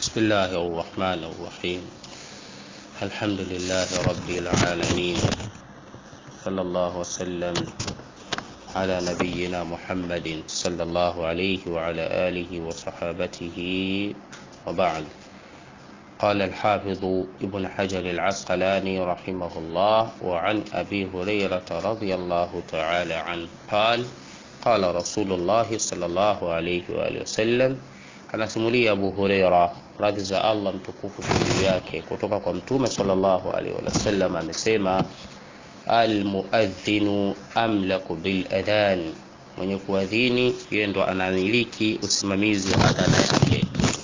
بسم الله الرحمن الرحيم الحمد لله رب العالمين صلى الله وسلم على نبينا محمد صلى الله عليه وعلى آله وصحابته وبعد قال الحافظ ابن حجر العسقلاني رحمه الله وعن أبي هريرة رضي الله تعالى عنه قال قال رسول الله صلى الله عليه وآله وسلم anasimulia Abu Huraira radhi za Allah mtukufu juu yake kutoka kwa mtume sallallahu alaihi wasallam amesema almuadhinu amlaku bil adhan, mwenye kuadhini yeye ndo anamiliki usimamizi wa adhana yake.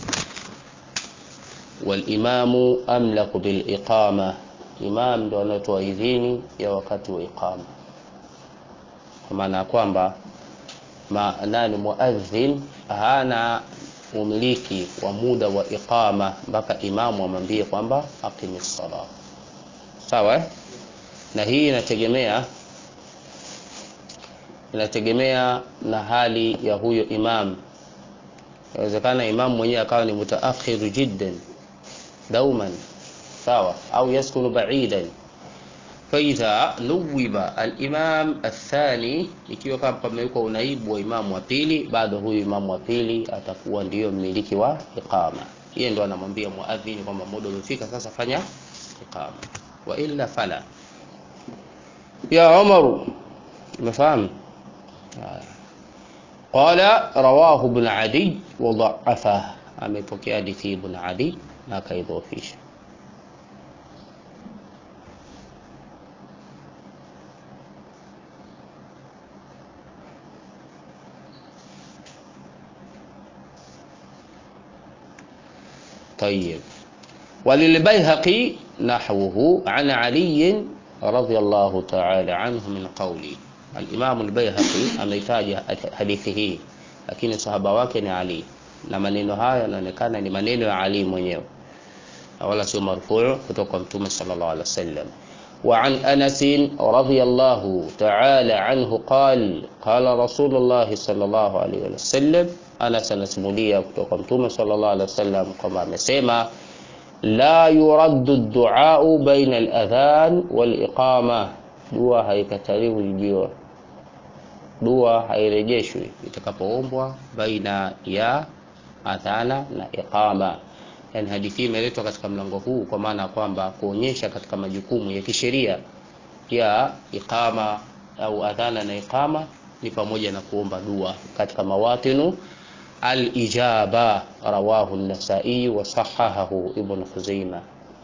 Walimamu amlaku bil iqama, imam ndo anatoa idhini ya wakati wa iqama, kwa maana ya kwamba ma nani muadhin hana umiliki wa muda wa iqama mpaka imamu amwambie kwamba aqimi sala. Sawa eh? na hii inategemea inategemea na hali ya huyo imam. Inawezekana imamu mwenyewe akawa ni mutaakhiru jiddan dauman, sawa, au yaskunu baidan faidha nuwiba alimam athani, ikiwa kama pamewekwa unaibu wa imamu wa pili, bado huyu imamu wa pili atakuwa ndiyo mmiliki wa iqama. Yeye ndo anamwambia muadhini kwamba muda umefika, sasa fanya iqama, wa illa fala. Ya Umaru, umefahamu? Qala rawahu ibn Adi wa dha'afa, amepokea hadithi ibn Adi na akaidhofisha. طيب وللبيهقي نحوه عن علي رضي الله تعالى عنه من قولي الإمام البيهقي ameitaja hadithi hii lakini sahaba wake ni Ali na maneno haya yanaonekana ni maneno ya Ali mwenyewe wala sio marfuu kutoka kwa mtume sallallahu alaihi wasallam وعن أنس رضي الله تعالى عنه قال قال رسول الله صلى الله عليه وسلم Anas anasimulia kutoka Mtume sallallahu alaihi wasallam kwamba amesema la yuraddu duau baina al-adhan wal-iqama, dua haikataliwi jibiwa, dua hairejeshwi itakapoombwa baina ya adhana na iqama. Yani hadithi imeletwa katika mlango huu kwa maana kwamba kuonyesha katika majukumu ya kisheria ya iqama au adhana na iqama ni pamoja na kuomba dua katika mawatinu الإجابة رواه النسائي وصححه ابن خزيمة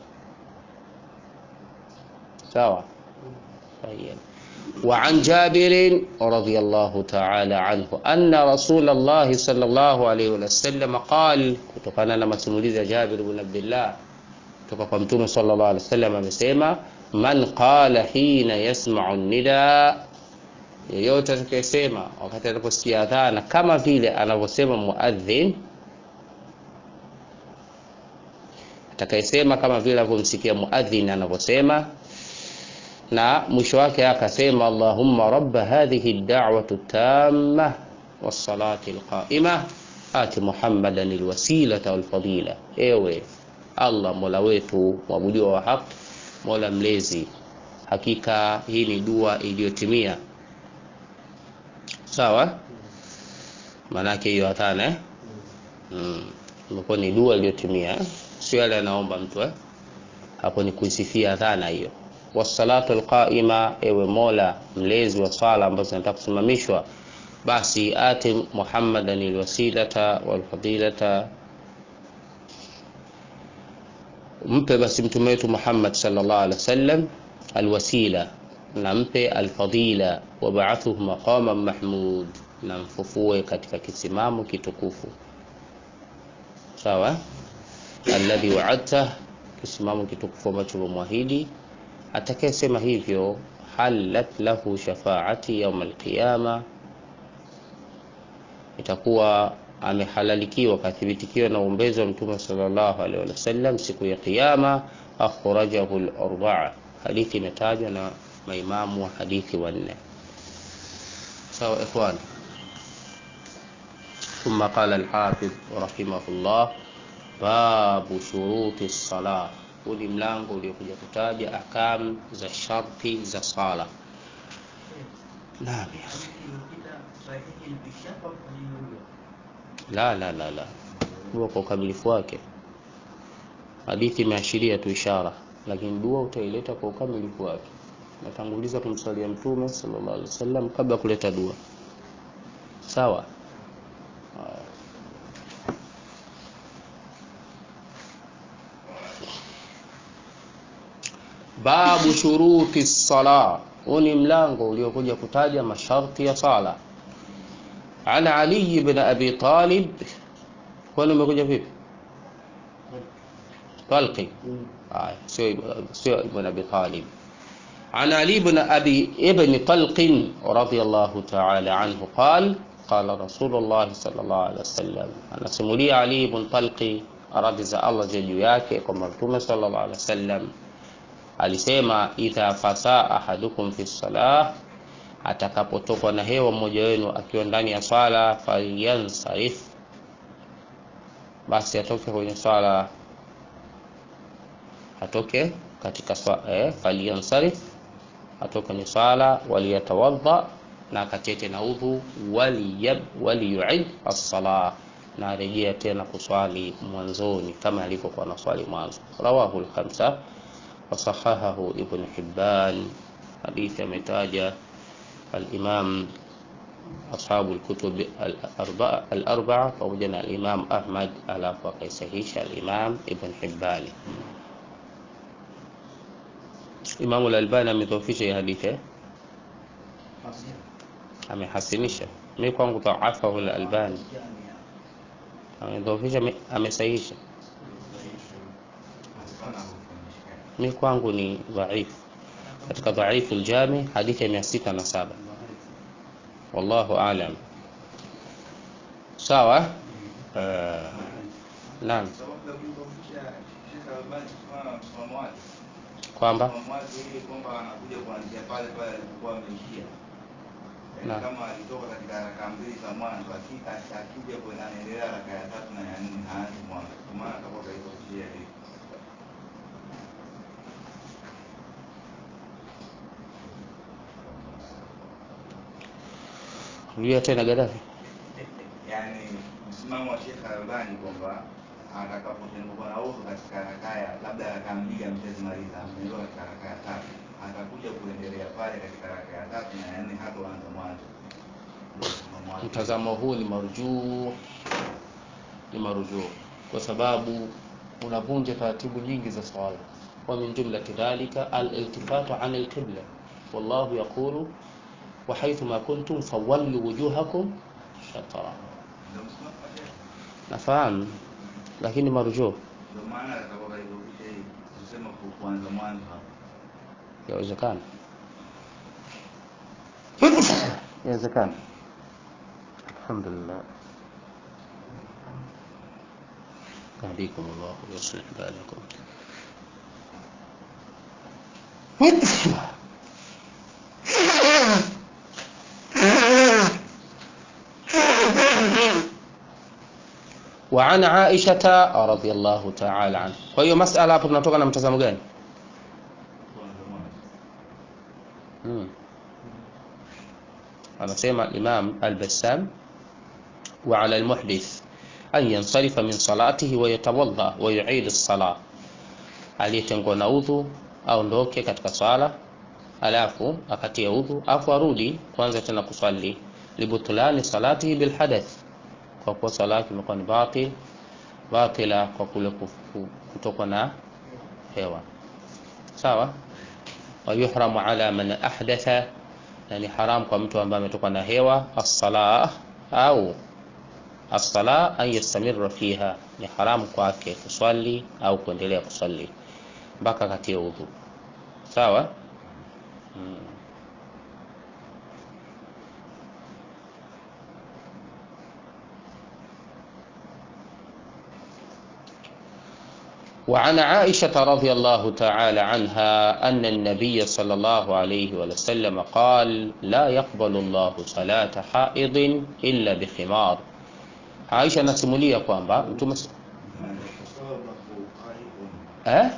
سوا طيب وعن جابر رضي الله تعالى عنه أن رسول الله صلى الله عليه وسلم قال kutokana na masimulizi ya Jabir ibn Abdullah kutoka kwa Mtume sallallahu alaihi wasallam amesema man qala hina yasma'u nida yeyote atakayesema wakati anaposikia adhana kama vile anavyosema muadhin, atakayesema kama vile anavyomsikia muadhin anavyosema, na mwisho wake akasema allahumma rabba hadhihi ad-da'wati tamma was-salati al-qa'ima ati muhammadan alwasilata walfadila, ewe Allah mola wetu mwabudiwa wa haki, mola mlezi, hakika hii ni dua iliyotimia sawa maanake hiyo hatana eh? mm. imekuwa ni dua iliyotimia sio yale anaomba mtu eh? hapo ni kuisifia dhana hiyo wassalatu alqaima ewe mola mlezi wa swala ambazo zinataka kusimamishwa basi ati muhammadan alwasilata walfadilata mpe basi mtume wetu muhammad sallallahu alaihi wasallam alwasila na mpe alfadila wabaathuhu maqaman mahmud, na mfufue katika kisimamo kitukufu. Sawa, alladhi waadta, kisimamo kitukufu ambacho umemwahidi. Atakayesema hivyo, halat lahu shafaati yauma alqiyama, itakuwa amehalalikiwa kathibitikiwa na uombezi wa Mtume sallallahu alaihi wasallam siku ya Kiyama. Akhrajahu al-arbaa, hadithi imetajwa na maimamu wa hadithi wanne. Sawa ikhwan. ثم قال الحافظ رحمه الله babu shuruti sala huu ni mlango uliokuja kutaja akam za sharti za sala naam ya akhi. la la la la dua kwa ukamilifu wake hadithi imeashiria tu ishara lakini dua utaileta kwa ukamilifu wake natanguliza kumsalia mtume sallallahu alaihi wasallam kabla ya kuleta dua sawa Haya. babu shuruti sala huu ni mlango uliokuja kutaja masharti ya sala an ali ibn abi talib kwani umekuja vipi talqi haya sio sio ibn abi talib عن علي بن أبي ابن طلق رضي الله تعالى عنه قال قال رسول الله صلى الله عليه وسلم أنا سمولي علي بن طلق radhi za Allah ziwe juu yake kwamba Mtume sallallahu alaihi wasallam alisema idha fasa ahadukum fi salah, atakapotokwa na hewa mmoja wenu akiwa ndani ya swala, falyansarif, basi atoke kwenye swala, atoke katika swala eh, falyansarif, atoke kwenye swala, waliyatawadha na akatete na udhu, waliyab waliyuid as-salah na arejea tena kuswali mwanzoni kama alivyokuwa na swali mwanzo. Rawahu al-khamsa wa sahahahu Ibn Hibban, hadithi ametaja al-Imam ashabu al-kutub al-arba'a al-arba'a pamoja na al-Imam Ahmad, alafu akaisahisha al-Imam Ibn Hibban. Imam al-Albani amedhoofisha hii hadithi eh? amehasinisha. Mimi kwangu dhaafahu al-Albani amedhoofisha, amesahihisha. Mi kwangu ni dhaifu, katika dhaifu ljami hadithi ya mia sita na saba. Wallahu alam. Sawa. Uh, naam, kwamba Naam. kama alitoka katika raka mbili za mwanzo aki- akija kwenye anaendelea raka ya tatu na ya nne haanzi mwanzo, kwa maana atakuwa kaitofishia hivi. rudia tena Gaddafi. Yaani msimamo wa Sheikh Albani kwamba atakapotenguka na udhu katika raka ya labda raka mbili ameshazimaliza, ameondoka katika raka ya tatu, atakuja kuendelea pale katika raka ya tatu na ya nne, hatoanza mwanzo. Ndio msimamo wake. Mtazamo huu ni marujuu, ni marujuu kwa sababu unavunja taratibu nyingi za swala. Wa min jumlati dhalika al-iltifatu an al-qibla, wallahu yaqulu wa haythu ma kuntum fawallu wujuhakum shatra. Ndio msimamo wa Sheikh. Nafahamu, lakini marujuu Ndio maana atakuwa kaitofisha hivi, tuseme ku- kuanza mwanzo hapo. yawezekana, yawezekana. Alhamdulillah. يهديكم الله ويصلح بالكم وعن عائشة رضي الله تعالى عنها kwa hiyo masala hapo tunatoka na mtazamo gani Kuanza mwanzo. hmm. anasema Imam Al-Bassam wa ala al-muhdith an yansarifa min salatihi wa yatawadda wa yu'id as-salah, aliyetengwa na udhu aondoke katika swala alafu akatia udhu alafu arudi kwanza tena kuswali libutulani salatihi bil hadath, kwa kuwa swala yake imekuwa ni batil batila kwa kule kufu- kutokwa na hewa sawa wa yuhramu ala man ahdatha, na ni haram kwa mtu ambaye ametoka na hewa as-salah au as-sala an yastamirra fiha, ni haramu kwake kuswali au kuendelea kuswali mpaka katie udhu. Sawa. Mm. وعن عائشة رضي الله تعالى عنها أن النبي صلى الله عليه وسلم قال لا يقبل الله صلاة حائض إلا بخمار Aisha anasimulia kwamba mtume eh?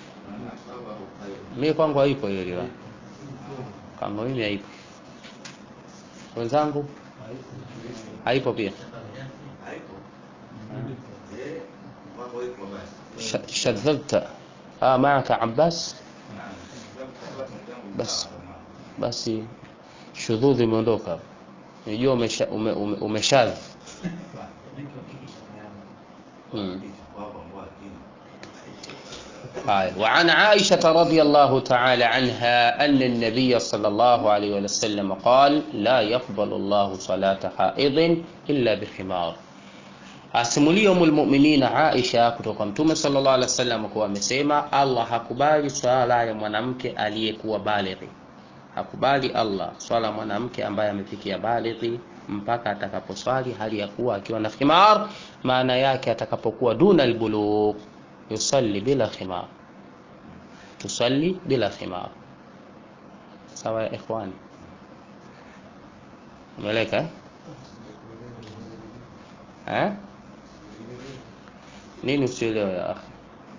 Mimi kwangu haipo hiyo riwaya, kama mimi haipo. Wenzangu haipo pia. Sh- shadhadta ah, maaka Abbas, bas basi shudhudhi imeondoka hapo. Unajua umesha ume, ume, umeshadh hmm. هاي وعن عائشة رضي الله تعالى عنها أن النبي صلى الله عليه وسلم قال لا يقبل الله صلاة حائض إلا بخمار asimulia umulmuminina Aisha kutoka Mtume sallallahu alaihi wasallam kuwa amesema Allah hakubali swala ya mwanamke aliyekuwa balighi, hakubali Allah swala ya mwanamke ambaye amefikia balighi mpaka atakaposwali hali ya kuwa akiwa na khimar. Maana yake atakapokuwa duna albulugh yusalli bila khimar, tusalli bila khimar. Sawa ya ikhwani, umeeleka eh? eh? Nini usielewe ya akhi?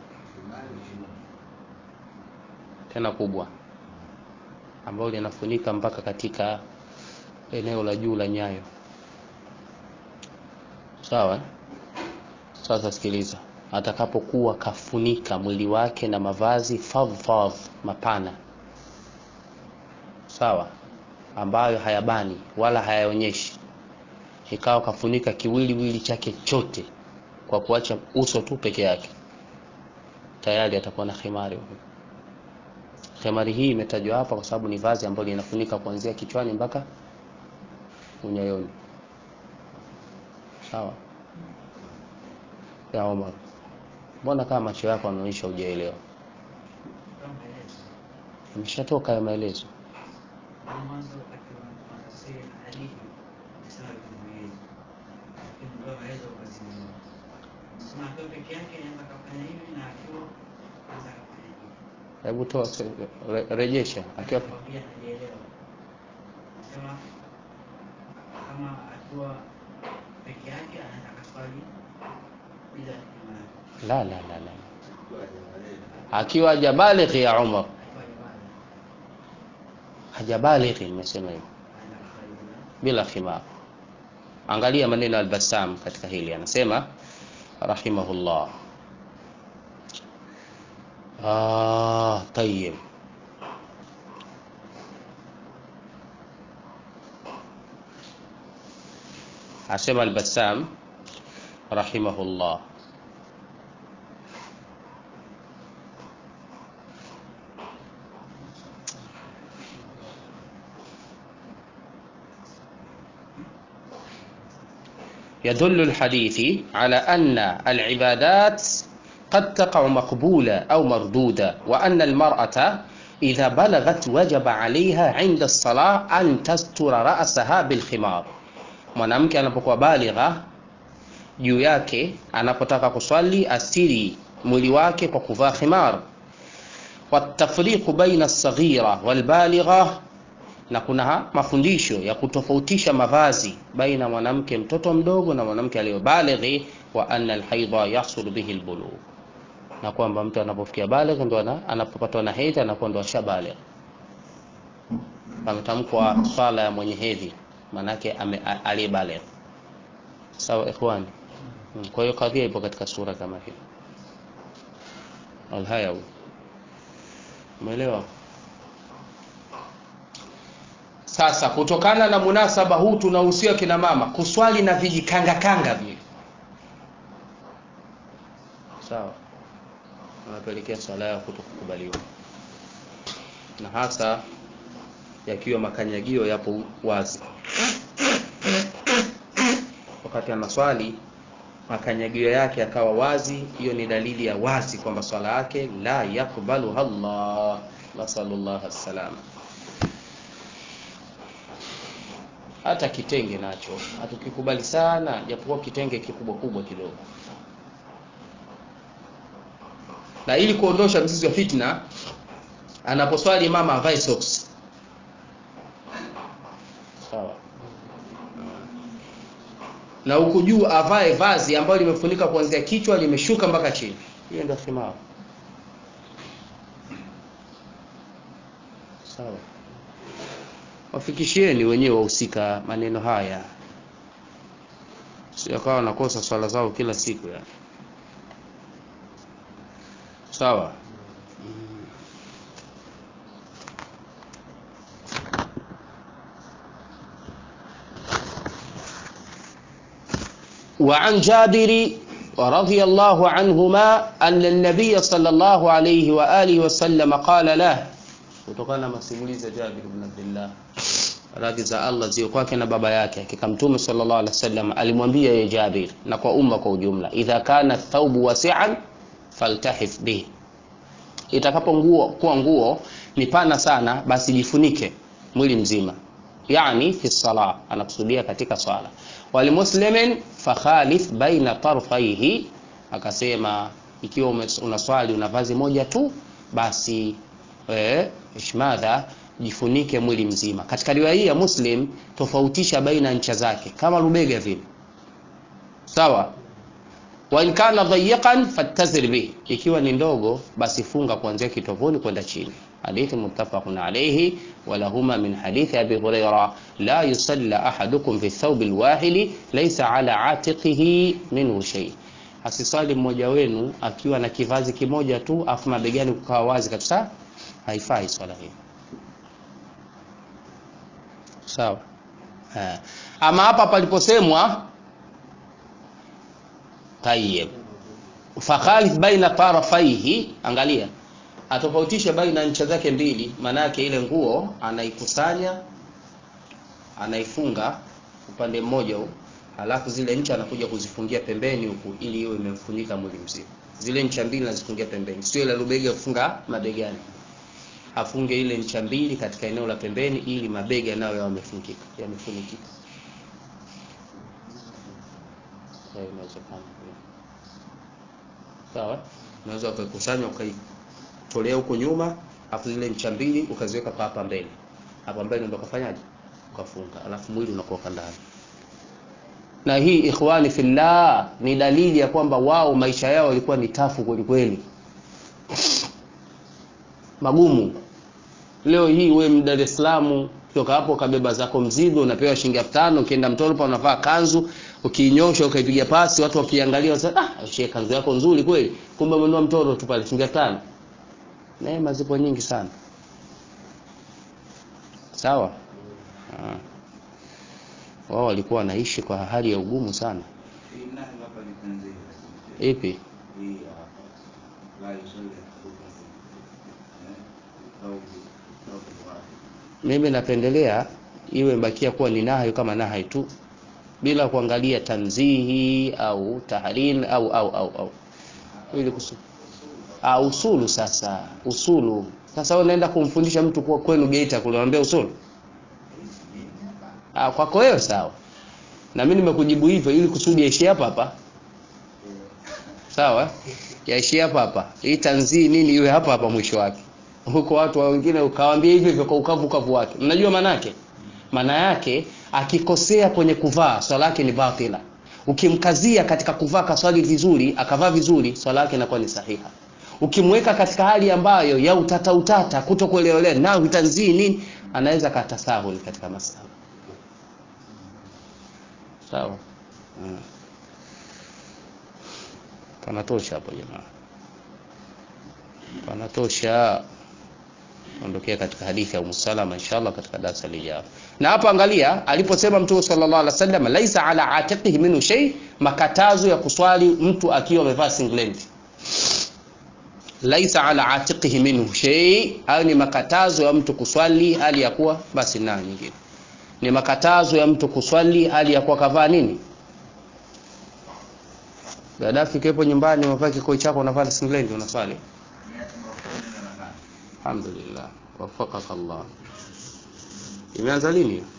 Tena kubwa ambalo linafunika mpaka katika eneo la juu la nyayo. Sawa? eh? Sasa sikiliza, atakapokuwa kafunika mwili wake na mavazi fadhfadh, mapana, sawa, ambayo hayabani wala hayaonyeshi, ikawa kafunika kiwiliwili chake chote kwa kuacha uso tu peke yake, tayari atakuwa na khimari huyu. Khimari hii imetajwa hapa kwa sababu ni vazi ambalo linafunika kuanzia kichwani mpaka unyayoni. Sawa ya Omar, mbona kama macho yako yanaonyesha hujaelewa? Imeshatoka ya maelezo. Hebu toa re, rejesha akiwa kama akiwa peke yake anaweza kaswali bila imani la la la la, akiwa hajabalighi ya Umar, akiwa ibada hajabalighi, nimesema hivyo anaweza kaswali bila bila khimar. Angalia maneno ya Al-Bassam katika hili, anasema rahimahullah. Ah, tayyib. Asema Al-Bassam rahimahullah, يدل الحديث على أن العبادات قد تقع مقبولة أو مردودة وأن المرأة إذا بلغت وجب عليها عند الصلاة أن تستر رأسها بالخمار mwanamke anapokuwa baligha juu yake anapotaka kuswali asiri mwili wake kwa kuvaa khimar watafriqu baina alsaghira walbaligha na kuna ha- mafundisho ya kutofautisha mavazi baina mwanamke mtoto mdogo na mwanamke aliyobalighi wa anna alhaidha yahsulu bihi albulugh na kwamba mtu anapofikia baligh ndo ana- anapopatwa na hedhi anakuwa ndo ashabaligh pametamkwa swala ya mwenye hedhi maanake ame- a- aliyebaligh sawa ikhwani Mm, kwa hiyo kadhia ipo katika sura kama hii alhayawi umeelewa sasa kutokana na munasaba huu tunahusia kina mama kuswali na vijikangakanga vile sawa anapelekea swala yao kutokukubaliwa na hasa yakiwa makanyagio yapo wazi wakati anaswali makanyagio yake yakawa wazi hiyo ni dalili ya wazi kwamba swala yake la yakbaluha Allah nasalullah salama hata kitenge nacho hatukikubali sana japokuwa kitenge kikubwa kubwa kidogo na ili kuondosha mzizi wa fitna anaposwali mama avae socks sawa na huku juu avae vazi ambalo limefunika kuanzia kichwa limeshuka mpaka chini hiyo ndio khimar sawa wafikishieni wenyewe wahusika maneno haya sio kawa wanakosa swala zao kila siku yani sawa وعن جابر رضي الله عنهما أن النبي صلى الله عليه وآله وسلم قال له kutokana na masimulizi ya Jabir ibn Abdullah radhi za Allah ziwe kwake na baba yake hakika mtume sallallahu alaihi wasallam alimwambia ye Jabir na kwa umma kwa ujumla idha kana thawbu wasi'an faltahif bih itakapo nguo kuwa nguo ni pana sana basi jifunike mwili mzima yani fi sala anakusudia katika swala walimuslimin fakhalif baina tarfaihi akasema ikiwa unaswali una vazi moja tu basi eh, ishmadha jifunike mwili mzima katika riwaya hii ya muslim tofautisha baina ncha zake kama rubega vile sawa wa in kana dhayiqan fattazir bih ikiwa ni ndogo basi funga kuanzia kitovuni kwenda chini hadithi muttafaqun alayhi wa lahuma min hadithi abi huraira la yusalla ahadukum fi thawb alwahid laysa ala atiqihi minhu shay asiswali mmoja wenu akiwa na kivazi kimoja tu afu mabegani kukawa wazi kabisa haifai swala hii sawa ha. ama hapa paliposemwa tayeb fakhalif baina tarafaihi angalia atofautishe baina ncha zake mbili maanake ile nguo anaikusanya anaifunga upande mmoja huu halafu zile ncha anakuja kuzifungia pembeni huku ili iwe imemfunika mwili mzima zile ncha mbili nazifungia pembeni sio ile rubega kufunga mabegani afunge ile ncha mbili katika eneo la pembeni ili mabega nayo yawe yamefungika yamefunikika sawa unaweza ukaikusanya ukaitolea huko nyuma afu zile ncha mbili ukaziweka kwa hapa mbele hapa mbele ndio ukafanyaje ukafunga alafu mwili unakuwa ndani na hii ikhwani fillah ni dalili ya kwamba wao maisha yao yalikuwa ni tafu kweli kweli magumu leo hii we Dar es Salaam toka hapo kabeba zako mzigo unapewa shilingi 5000 ukienda Mtoro unavaa kanzu ukiinyosha ukaipiga pasi watu wakiangalia wasema ah shehe kanzu yako nzuri kweli kumbe umenunua Mtoro tu pale shilingi 5000 neema zipo nyingi sana sawa ah. wao walikuwa wanaishi kwa hali ya ugumu sana Hii nani hapa ni tanzia. ipi Hii hapa. La yusalli ahadukum fi- eh, thawbi- thawbi wahid. mimi napendelea iwe bakia kuwa ni nahayo kama nahai tu bila kuangalia tanzihi au tahrin au au au au ili kusu ah, usulu sasa usulu sasa wewe unaenda kumfundisha mtu kwa kwenu Geita kule unamwambia usulu ah, kwako wewe sawa na mimi nimekujibu hivyo ili kusudi yaishie hapa hapa sawa yaishie hapa hapa hii tanzii nini iwe hapa hapa mwisho wake huko watu wengine ukawaambia hivyo hivyo kwa ukavu ukavu wake mnajua maana yake maana yake akikosea kwenye kuvaa swala yake ni batila ukimkazia katika kuvaa kaswali vizuri akavaa vizuri swala yake inakuwa ni sahiha ukimweka katika hali ambayo ya utata utata kutokuelewelea na vitanzii nini anaweza katasahul katika masala sawa hmm. panatosha hapo jamaa panatosha ondokea katika hadithi ya Umsalama inshallah katika darasa lijalo. Na hapa angalia aliposema Mtume sallallahu alaihi wasallam laisa ala atiqihi minhu shay, makatazo ya kuswali mtu akiwa amevaa singlet. Laisa ala atiqihi minhu shay, hayo ni makatazo ya mtu kuswali hali ya kuwa basi na nyingine. Ni makatazo ya mtu kuswali hali ya kuwa kavaa nini? Gaddafi kepo nyumbani umevaa kikoi chako unavaa singlet unaswali. Miaka makumi nne na tano. Alhamdulillah, wafaqaka Allah. Imeanza lini?